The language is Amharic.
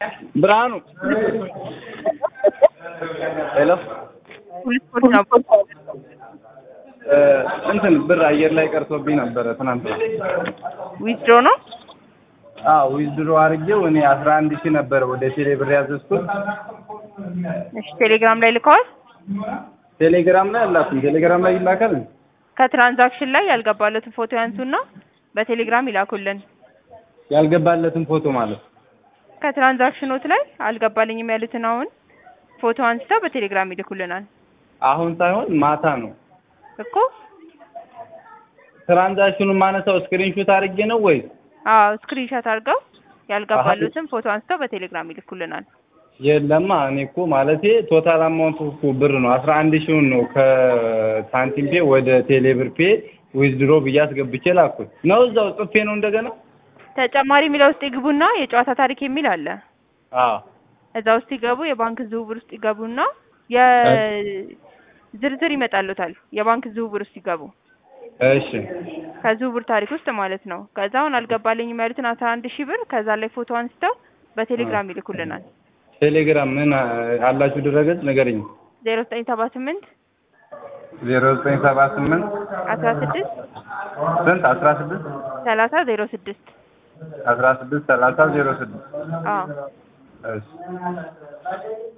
ብርሃኑ ሄሎ እንትን ብር አየር ላይ ቀርቶብኝ ነበረ ትናንትና። ዊዝድሮ ነው። አዎ ዊዝድሮ አድርጌው እኔ አስራ አንድ ሺህ ነበረ ወደ ቴሌ ብር ያዘዝኩት። እሺ ቴሌግራም ላይ ልከዋል። ቴሌግራም ላይ አላኩም። ቴሌግራም ላይ ይላካል። ከትራንዛክሽን ላይ ያልገባለትን ፎቶ ያንሱና በቴሌግራም ይላኩልን። ያልገባለትን ፎቶ ማለት ከትራንዛክሽኖት ላይ አልገባልኝም ያሉትን አሁን ፎቶ አንስተው በቴሌግራም ይልኩልናል አሁን ሳይሆን ማታ ነው። እኮ። ትራንዛክሽኑን ማነሳው ስክሪንሾት አድርጌ ነው ወይ? አዎ ስክሪንሾት አድርገው ያልገባሉትን ፎቶ አንስተው በቴሌግራም ይልኩልናል። የለማ እኔ እኮ ማለቴ ቶታል አማውንቱ እኮ ብር ነው አስራ አንድ ሺውን ነው ከሳንቲም ፔ ወደ ቴሌ ብር ፔ ዊዝድሮ ብዬ አስገብቼ ላኩት ነው እዛው ጽፌ ነው እንደገና ተጨማሪ የሚለው ውስጥ ይግቡና የጨዋታ ታሪክ የሚል አለ። አዎ እዛ ውስጥ ይገቡ፣ የባንክ ዝውውር ውስጥ ይገቡና የዝርዝር ይመጣሉታል። የባንክ ዝውውር ውስጥ ይገቡ፣ እሺ ከዝውውር ታሪክ ውስጥ ማለት ነው። ከዛ አሁን አልገባልኝም ያሉትን አስራ አንድ ሺህ ብር ከዛ ላይ ፎቶ አንስተው በቴሌግራም ይልኩልናል። ቴሌግራም ምን አላችሁ ድረገጽ ንገረኝ። ዜሮ ዘጠኝ ሰባ ስምንት ዜሮ ዘጠኝ ሰባ ስምንት አስራ ስድስት ስንት አስራ ስድስት ሰላሳ ዜሮ ስድስት አስራ ስድስት ሰላሳ ዜሮ ስድስት አዎ እሺ